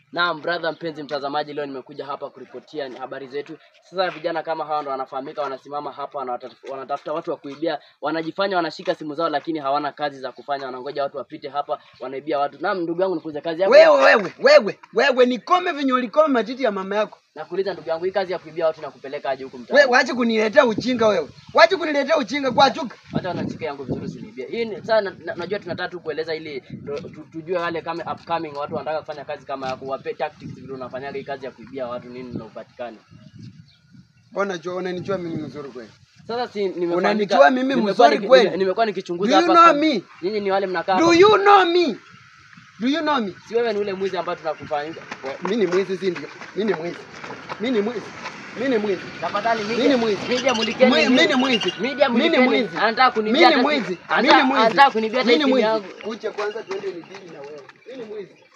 Naam brother, mpenzi mtazamaji, leo nimekuja hapa kuripotia habari zetu. Sasa vijana kama hawa ndo wanafahamika, wanasimama hapa wanatafuta, wanatafuta watu wa kuibia, wanajifanya wanashika simu zao, lakini hawana kazi za kufanya, wanangoja watu wapite hapa, wanaibia watu. Naam ndugu yangu, nikuulize kazi yako. Wewe wewe wewe wewe nikome venye ulikome matiti ya mama yako. Nakuuliza ndugu yangu, hii kazi ya kuibia watu na kupeleka aje huku Wewe mtaani? wache kuniletea ujinga wewe. Wache kuniletea ujinga kwa chuka. Hata wanachika yangu vizuri usiniibie. Hii ni sasa, na- na- najua tunataka tu kueleza ili ndo- tu- tujue wale kama upcoming watu wanataka kufanya kazi kama yako, wape tactics vile unafanyaga hii kazi ya kuibia watu, nini na upatikane. Mbona jua unanijua mimi mzuri kweli? Sasa si nimefahamika- Unanijua mimi nimekuwa mzuri niki- kweli? nime- Nimekuwa nikichunguza Do you hapa know kwa- me? Nyinyi ni wale mnakaa Do hapa. you know me? Do you know me? Si wewe ni ule mwizi ambaye tunakufanyia. Mimi ni mwizi si ndio? Mimi ni mwizi. Mimi ni mwizi. Mimi ni mwizi. Tafadhali Mimi media. ni mwizi. Media mulikeni. Mwi- hivi. Mimi ni mwizi. Media Mimi ni mulikeni. mwizi. Anataka kunibia. Mimi ni hata- mwizi. anataka- Mimi ni mwizi. Anataka kunibia hata Mimi ni simu mwizi. yangu. Kucha kwanza tuende nidili na wewe. Mimi ni mwizi.